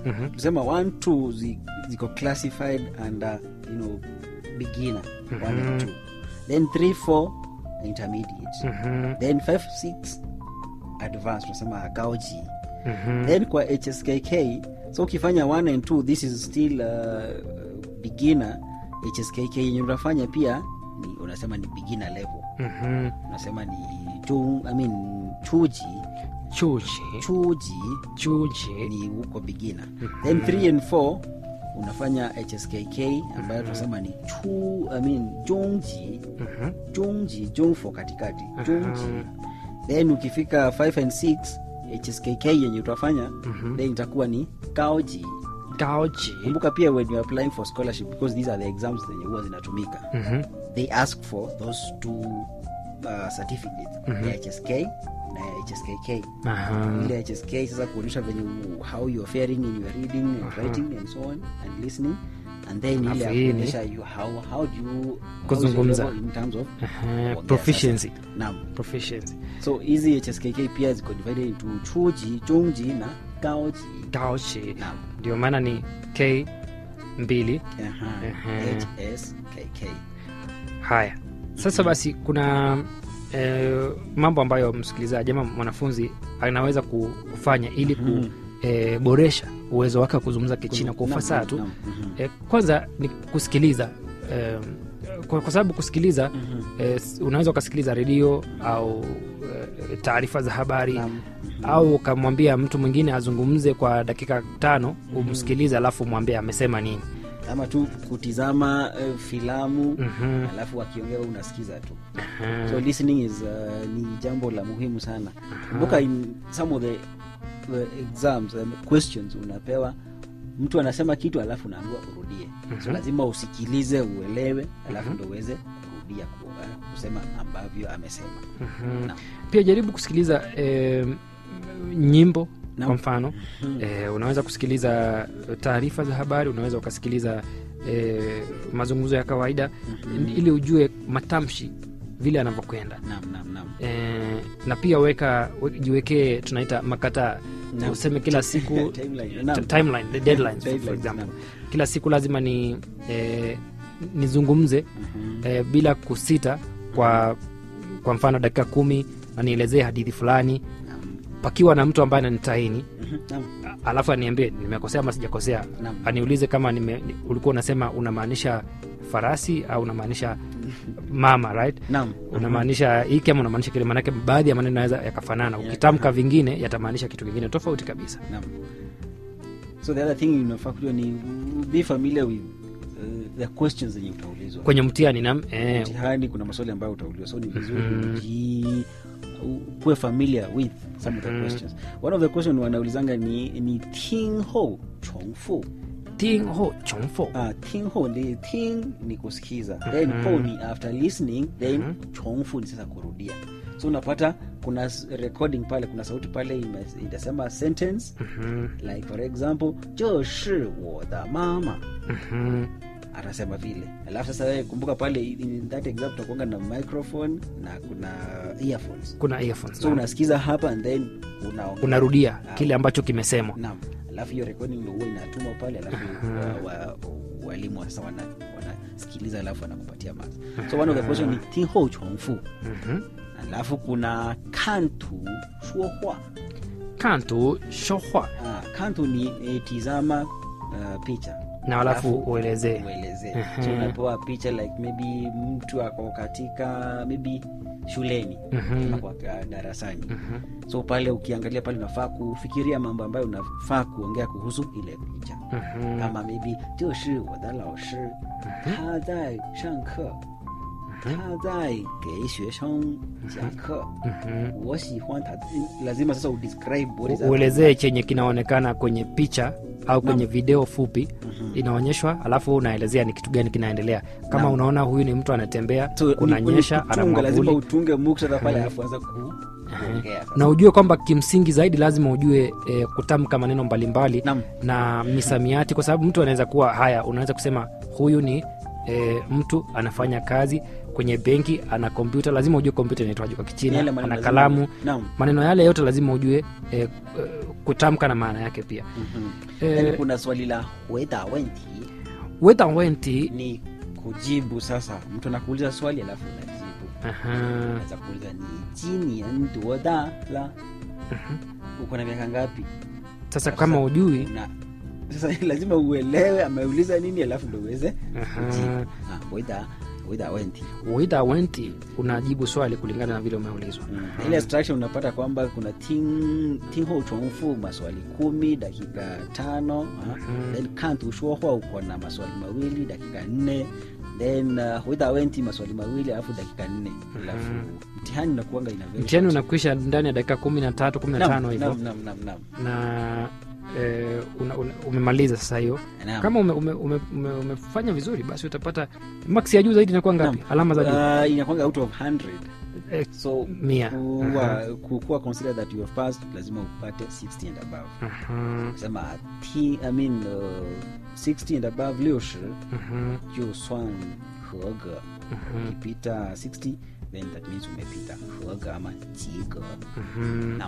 Mhm. tusema 1 2 zi, ziko classified under you know beginner 1 and 2 then 3 4 intermediate Mhm. then 5 6 advanced tunasema gaoji Mhm. then kwa hskk so ukifanya 1 and 2 this is still uh, beginner hskk yenye unafanya pia ni unasema ni beginner level Mhm. unasema ni chu, I mean, chuji chuji chuji chuji ni huko beginner then 3 and 4 unafanya hskk ambayo tunasema ni chu I mean, jungji Mhm. jungji jungfo katikati jungji then ukifika 5 and 6 hskk yenye utafanya then itakuwa ni gaoji gaoji kumbuka pia when you're applying for scholarship because these are the exams zenye huwa zinatumika Mhm. they ask for those two uh, certificates ya hsk na ya hskk Aha. ile hsk sasa kuonyesha venye u- how you are faring in your reading and writing and so on and listening and then ile ya Alafu hii ni- kuonyesha you how, how do you how is your Kuzungumza. level in terms of Aha. kuongea proficiency sasa. naam proficiency so hizi hskk pia ziko divided into chuji jungji na gaoji gaoji naam ndio maana ni k mbili Aha. Ehe. hskk haya sasa basi kuna eh, mambo ambayo msikilizaji ama mwanafunzi anaweza kufanya ili kuboresha uwezo wake wa kuzungumza kichina kwa Naam, ufasaha tu naam, mhm. eh, kwanza ni kusikiliza eh, kwa, kwa sababu kusikiliza eh, s- unaweza ukasikiliza redio au eh, taarifa za habari Naam. au ukamwambia mtu mwingine azungumze kwa dakika tano umsikilize alafu mwambie amesema nini ama tu kutizama uh, filamu Mhm. alafu wakiongea wewe unasikiza tu so listening is uh, ni jambo la muhimu sana kumbuka in some of the, the exams um, questions unapewa mtu anasema kitu alafu unaambiwa urudie so lazima usikilize uelewe alafu ndo uweze kurudia ku- uh, kusema ambavyo amesema Naam. pia jaribu kusikiliza eh, nyimbo Naam. kwa mfano eh, unaweza kusikiliza taarifa za habari unaweza ukasikiliza eh, mazungumzo ya kawaida ili ujue matamshi vile anavyokwenda naam naam naam eh, na pia weka we- jiwekee tunaita makataa Naam. useme kila siku Timeline, naam. t- timeline, the deadlines, for- for Deadlines, example naam. kila siku lazima ni eh, nizungumze eh, bila kusita kwa kwa mfano dakika kumi na nielezee hadithi fulani Naam. pakiwa na mtu ambaye ananitaini Mhm, naam. a- alafu aniambie nimekosea ama sijakosea Naam. aniulize kama nime, ni- ulikuwa unasema unamaanisha farasi au unamaanisha mama right Naam. unamaanisha hiki ama unamaanisha kile manake baadhi ya maneno yanaweza yakafanana ukitamka vingine yatamaanisha kitu kingine tofauti kabisa Naam. so the other thing unafaa kujua ni be familiar with uh, the questions zenye utaulizwa kwenye mtihani nam eh, mtihani kuna maswali ambayo utaulizwa so ni vizuri uji kuwe familiar with some of the questions one of the question wanaulizanga ni ni ting ho chongfu ting ho chongfo ah, ting ho ni ting ni kusikiza then ho ni after listening then chongfu ni sasa kurudia so unapata kuna s- recording pale kuna sauti pale ime- itasema sentence like for example 这是我的妈妈 Mhm. atasema vile alafu sasa wewe kumbuka pale in that example utakuanga na microphone na kuna earphones kuna earphones so naam. unasikiza hapa and then unaongea. unarudia Ah, kile ambacho kimesemwa naam alafu hiyo recording ndio huwa inatumwa pale alafu wa- wa- walimu wa sasa wana- wanasikiliza alafu wanakupatia marks so one of the question ni tinho chongfu Mhm. alafu kuna kantu shuohua kantu shohwa ah, kantu ni eh, tizama uh, picha na alafu uelezee uelezee Mhm. so unapewa picha like maybe mtu ako katika maybe shuleni Mhm. ama kwa darasani so pale ukiangalia pale unafaa kufikiria mambo ambayo unafaa kuongea kuhusu ile picha Mhm. kama maybe 这是我的老师他在上课他在给学生讲课 Mhm. 我喜欢他 lazima sasa udescribe what is U- uelezee chenye kinaonekana kwenye picha au kwenye video fupi inaonyeshwa alafu unaelezea ni kitu gani kinaendelea kama Naam. unaona huyu ni mtu anatembea So, ni- kunanyesha ni ana kutunga, lazima mwavuli utunge muktadha pale alafu anza ku- kuongea sasa. na ujue kwamba kimsingi zaidi lazima ujue e, kutamka maneno mbalimbali Naam. na misamiati kwa sababu mtu anaweza kuwa haya unaweza kusema huyu ni e, mtu anafanya kazi kwenye benki ana kompyuta lazima ujue kompyuta inaitwaje kwa kichina Yale maneno ana lazima- kalamu Naam. maneno yale yote lazima ujue eh, eh, kutamka na maana yake pia Mhm. Eh, Yaani kuna swali la weda wenti weta wenti ni kujibu sasa mtu anakuuliza swali alafu unajibu aha, naweza kuuliza ni jinian duoda la uko na miaka ngapi sasa Alafu kama sasa ujui una sasa lazima uelewe ameuliza nini alafu ndo uweze Aha. kujibu Ah, weda weda wenti weta wenti unajibu swali kulingana na vile umeulizwa Mm. ile instruction unapata kwamba kuna ting ting ho chongfu maswali kumi dakika tano ah. Mhm. then kantu shuohwa uko na maswali mawili dakika nne then uh, witha wenti maswali mawili alafu dakika nne alafu mtihani unakuanga ina very mtihani short. unakwisha ndani ya dakika kumi na tatu kumi na Naam, tano hivyo naam, naam, naam, naam. na eh, una, una, umemaliza sasa hiyo Naam. kama ume, ume, ume, ume, umefanya vizuri basi utapata max ya juu zaidi inakuwa ngapi Naam. alama za juu Uh, inakwanga out of 100 Eh, so mia Aha. kuwa, kukuwa consider that you have passed lazima upate 60 and above Aha, sema t I mean uh, 60 and above 六十 aha, 就算合格 aha, ukipita 60 then that means umepita 合格 ama 及格 aha. naam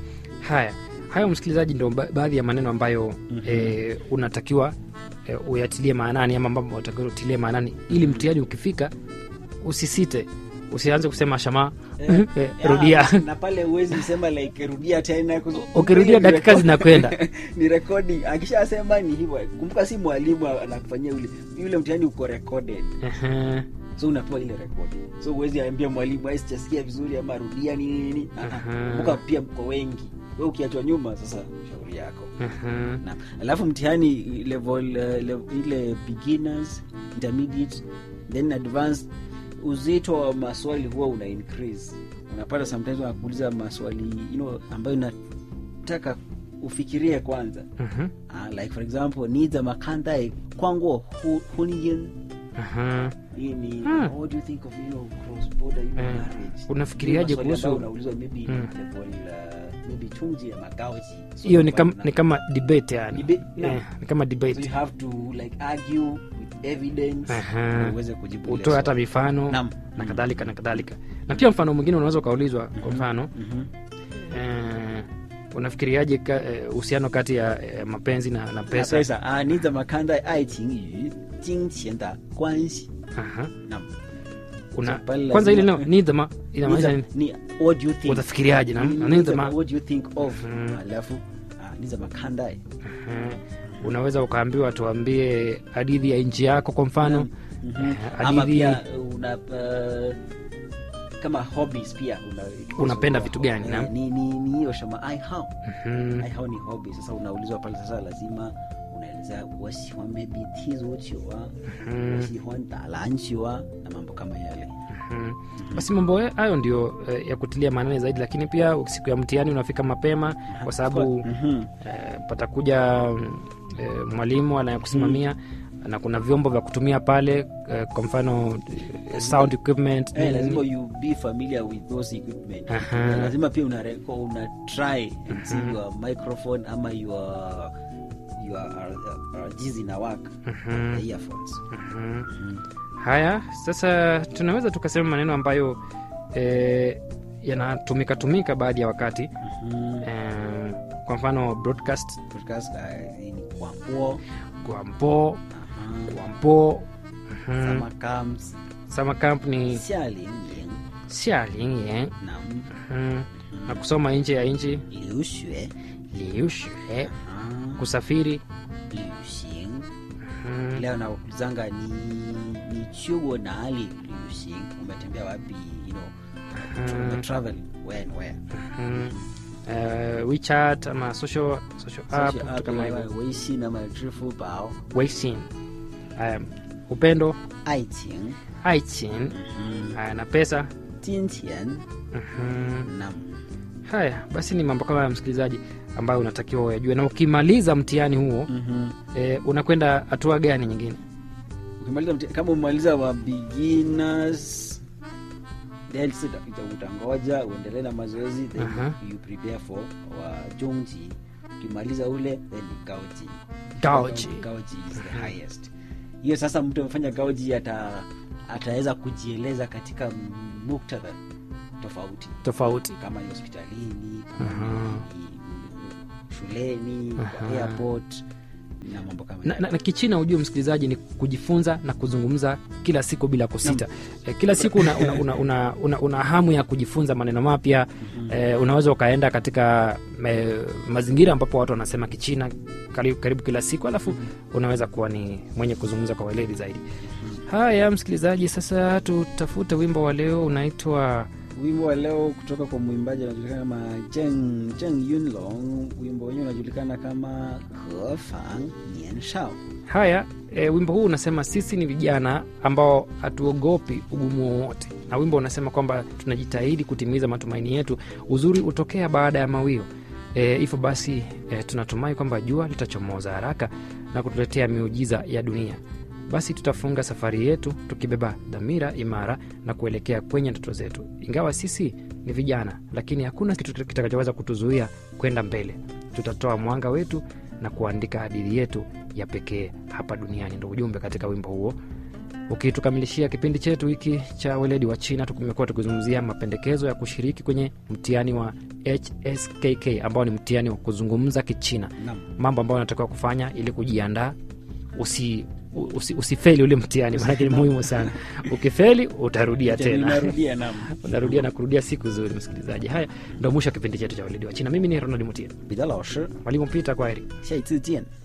haya hayo msikilizaji ndo ba- baadhi ya maneno ambayo eh, unatakiwa eh, uyatilie maanani ama mambo unatakiwa utilie maanani ili mtihani ukifika usisite usianze kusema shamaa Eh, eh, ya, rudia na pale uwezi sema like rudia tena kus- ukirudia ni dakika record- zinakwenda ni recording akishasema ni hivyo kumbuka si mwalimu anakufanyia ule yule mtihani uko recorded Aha, so unapewa ile rekodi so uwezi ambia mwalimu "Ai, sijasikia vizuri ama rudia nini nini Ah, ah. Aha. kumbuka pia mko wengi we ukiachwa nyuma sasa shauri yako aha, na alafu mtihani level, uh, level ile beginners intermediate then advanced uzito wa maswali huwa una increase unapata sometimes wanakuuliza maswali you know, ambayo inataka ufikirie kwanza aha, uh, like for example ni za makandae kwangu hu, huniyin aha. hii ni Hmm. what do you think of you know, cross border you know, Eh, marriage unafikiriaje Ni maswali ambayo kuhusu- unaulizwa maybe Hmm. level uh, maybe chunji ya magaoji So hiyo ni kwamba kama, ni kama debate yani Debate, Eh, naam. ni kama so debate you have to like argue with evidence Aha. ndio uweze kujibu ile utoe hata swali. mifano Naam. na kadhalika na kadhalika na pia mfano mwingine unaweza ukaulizwa kwa mfano Mhm. eh, unafikiriaje ka- eh, uhusiano kati ya eh, mapenzi na, na Na pesa pesa ah, ni怎么看待爱情与金钱的关系 Aha. Naam. Una, So pale kwanza ile lazima- neno nidhama inamaanisha Ni nini za- ni what do you think utafikiriaje na- Ni- na ni nidhama za- what do you think of Mhm. alafu ah, ni 怎么看待 Aha. unaweza ukaambiwa tuambie hadithi ya nchi yako kwa mfano Mhm. Eh, ama hadithi- pia una uh, kama hobbies pia una, Unapenda vitu gani, Eh, naam? ni ni ni hiyo shama ai hao Mhm. ai hao ni hobby sasa unaulizwa pale sasa lazima unaeleza wasihuan maybe tizuchiwa Mhm. wasihuan dalanchiwa na mambo kama yale Mhm. basi mambo hayo ndio eh, ya kutilia maanani zaidi lakini pia siku ya mtihani unafika mapema kwa sababu Mhm. eh, patakuja mm, eh, mwalimu anayekusimamia na kuna vyombo vya kutumia pale eh, kwa mfano eh, sound equipment Eh, nini, lazima nini. you be familiar with those equipment Aha. Na lazima pia una, reco- una try and see your microphone ama your your uh, uh, jizi na work Mhm. the earphones Mhm. haya sasa tunaweza tukasema maneno ambayo eh, yanatumika tumika baadhi ya wakati Mhm. eh, kwa mfano broadcast podcast uh, ni kwambo guampo guampo mhm. sama comes summer camp ni 夏令营 xialingyang 那 mhm. na kusoma nje ya nchi 留学 liushue 啊 kusafiri 旅行 mhm. leo naulizanga ni ni chuo nali 旅行 umetembea wapi you know Mhm. ume travel when where Mhm. Eh, WeChat ama social, social app Social vitu app, kama hivyo wewe, 微信ama 支付宝 Weixin. Haya, upendo 爱情 aichin haya na pesa 金钱 Mhm. na haya basi ni mambo kama ya msikilizaji ambayo unatakiwa uyajue na ukimaliza mtihani huo eh, unakwenda hatua gani nyingine ukimaliza mti- kama umaliza wa beginners then sasa uta- utangoja uendelee na mazoezi then Aha. you prepare for wa jongji ukimaliza ule then ni gaoji Gaoji. gaoji is the highest hiyo sasa mtu amefanya gaoji ata ataweza kujieleza katika muktadha tofauti tofauti kama ni hospitalini kama Aha. ni shuleni kwa Aha. airport na mambo kama na, na, na kichina ujue msikilizaji ni kujifunza na kuzungumza kila siku bila kusita e, kila siku una, una, una, una, una, una hamu ya kujifunza maneno mapya e, unaweza ukaenda katika e, mazingira ambapo watu wanasema kichina karibu, karibu kila siku alafu unaweza kuwa ni mwenye kuzungumza kwa weledi zaidi haya msikilizaji sasa tutafute wimbo wa leo unaitwa wimbo wa leo kutoka kwa mwimbaji anajulikana kama Zheng, Zheng Yunlong. Wimbo wenyewe unajulikana kama Hefang Nian Shao. haya e, wimbo huu unasema sisi ni vijana ambao hatuogopi ugumu wowote na wimbo unasema kwamba tunajitahidi kutimiza matumaini yetu uzuri hutokea baada ya mawio e, hivyo basi e, tunatumai kwamba jua litachomoza haraka na kutuletea miujiza ya dunia basi tutafunga safari yetu tukibeba dhamira imara na kuelekea kwenye ndoto zetu ingawa sisi ni vijana lakini hakuna kitu kitakachoweza kutuzuia kwenda mbele tutatoa mwanga wetu na kuandika hadithi yetu ya pekee hapa duniani ndo ujumbe katika wimbo huo ukitukamilishia kipindi chetu hiki cha weledi wa china tumekuwa tukizungumzia mapendekezo ya kushiriki kwenye mtihani wa hskk ambao ni mtihani wa kuzungumza kichina Naam. mambo ambayo unatakiwa kufanya ili kujiandaa usi, usi, usifeli ule mtihani maanake ni muhimu sana ukifeli utarudia tena Inarudia, naam. unarudia na kurudia siku zuri msikilizaji haya ndo mwisho wa kipindi chetu cha weledi wa china mimi ni ronald mutia 彼得老师， mwalimu pita kwaheri 下一次见。